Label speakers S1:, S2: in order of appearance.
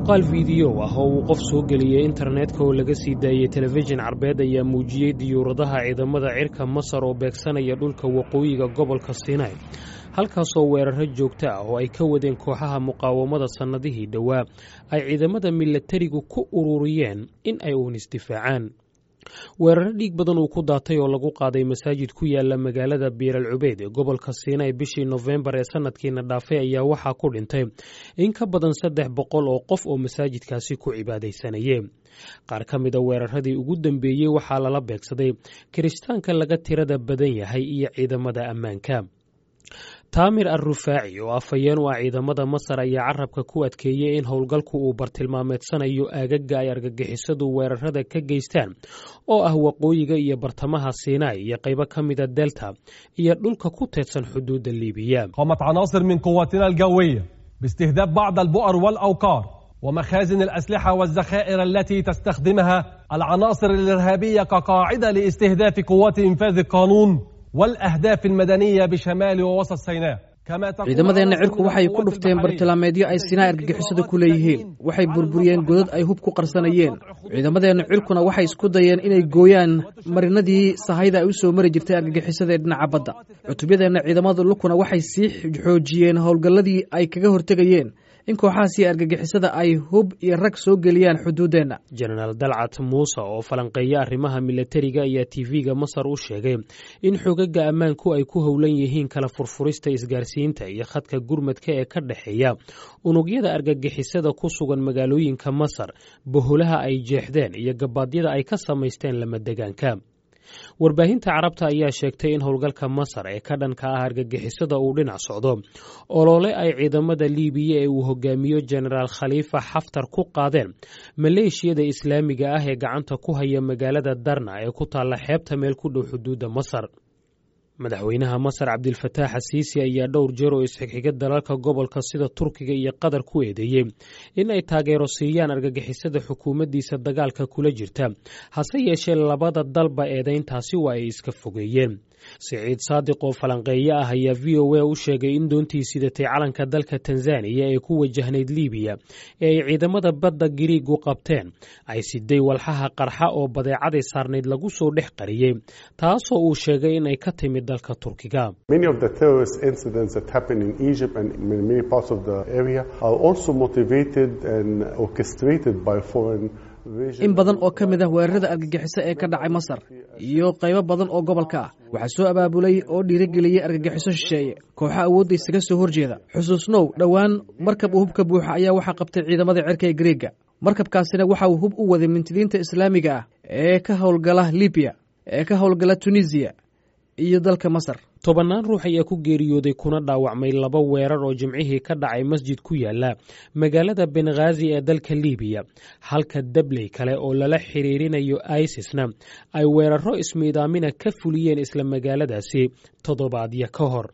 S1: muuqaal fiidiyow ah oo uu qof soo geliyey internetka oo laga sii daayey telefishin carbeed ayaa muujiyey diyuuradaha ciidamada cirka masar oo beegsanaya dhulka waqooyiga gobolka sinai halkaasoo weeraro joogto ah oo ay ka wadeen kooxaha muqaawamada sannadihii dhowaa ay ciidamada milatarigu ku ururiyeen in ay uun isdifaacaan weeraro dhiig badan uu ku daatay oo lagu qaaday masaajid ku yaala magaalada biiral cubeyd ee gobolka siinay bishii nofembar ee sanadkiina dhaafay ayaa waxaa ku dhintay in ka badan saddex boqol oo qof oo masaajidkaasi ku cibaadaysanayee qaar ka mida weeraradii ugu dambeeyey waxaa lala beegsaday kiristaanka laga tirada badan yahay iyo ciidamada ammaanka taamir al rufaaci oo afhayeen u ah ciidamada masar ayaa carabka ku adkeeyey in howlgalku uu bartilmaameedsanayo aagaga ay argagixisadu weerarada ka geystaan oo ah waqooyiga iyo bartamaha sinai iyo qaybo ka mida delta iyo dhulka ku teedsan xuduudda liibiya
S2: قامت عناصر من قواتنا الجوية باستهداف بعض البؤر والأوقار ومخازن الأسلحة والذخائر التي تستخدمها العناصر الإرهابية كقاعدة لاستهداف قوات إنفاذ القانون والأهداف المدنية بشمال ووسط سيناء
S3: ciidamadeenna cirku waxay ku dhufteen bartilmaameedyo ay sinaa argagixisada ku leeyihiin waxay burburiyeen godad ay hub ku qarsanayeen ciidamadeenna cirkuna waxay isku dayeen inay gooyaan marinadii sahayda ay u soo mari jirtay argagixisada ee dhinaca badda cutubyadeenna ciidamada lukuna waxay sii xoojiyeen howlgalladii ay kaga hortegayeen in kooxahaasi argagixisada ay hub iyo rag soo geliyaan xuduuddeenna
S1: jenaraal dalcat muuse oo falanqeeya arrimaha milatariga ayaa tv-ga masar u sheegay in xogaga ammaanku ay ku howlan yihiin kala furfurista isgaarsiinta iyo khadka gurmadka ee ka dhexeeya unugyada argagixisada ku sugan magaalooyinka masar boholaha ay jeexdeen iyo gabaadyada ay ka samaysteen lamadegaanka warbaahinta carabta ayaa sheegtay in howlgalka masar ee ka dhanka ah argagixisada uu dhinac socdo olole ay ciidamada liibiya ee uu hogaamiyo jenaraal khaliifa xaftar ku qaadeen maleeshiyada islaamiga ah ee gacanta ku haya magaalada darna ee ku taalla xeebta meel ku dhow xuduudda masar madaxweynaha masar cabdilfataax asiisi ayaa dhowr jeer oo isxigxiga dalalka gobolka sida turkiga iyo qatar ku eedeeyey in ay taageero siiyaan argagixisada xukuumaddiisa dagaalka kula jirta hase yeeshee labada dalba eedayntaasi waa ay iska fogeeyeen siciid saadiq oo falanqeeye ah ayaa v o a u sheegay in doontii sidatay calanka dalka tanzaniya ee ku wajahnayd liibiya ee ay ciidamada badda giriigu qabteen ay siday walxaha qarxa oo badeecaday saarnayd lagu soo dhex qariyey taasoo uu sheegay in ay ka timid dalka turkiga
S4: Many of the terrorist incidents that happen in Egypt and in many parts of the area are also motivated and orchestrated by foreign
S3: in badan oo ka mid ah weerarada argagixiso ee ka dhacay masar iyo qaybo badan oo gobolka ah waxaa soo abaabulay oo dhiirigeliyey argagixiso shisheeye kooxo awoodda isaga soo horjeeda xusuusnow dhowaan markab uu hubka buuxa ayaa waxaa qabtay ciidamada cirka ee gariega markabkaasina waxa uu hub u waday mintidiinta islaamiga ah ee ka howlgala libiya ee ka howlgala tunisiya iyo dalka masar
S1: tobannaan ruux ayaa ku geeriyooday kuna dhaawacmay laba weerar oo jimcihii ka dhacay masjid ku yaala magaalada benghazi ee dalka liibiya halka dabley kale oo lala xiriirinayo isisna ay weeraro ismiidaamina ka fuliyeen isla magaaladaasi toddobaadyo ka hor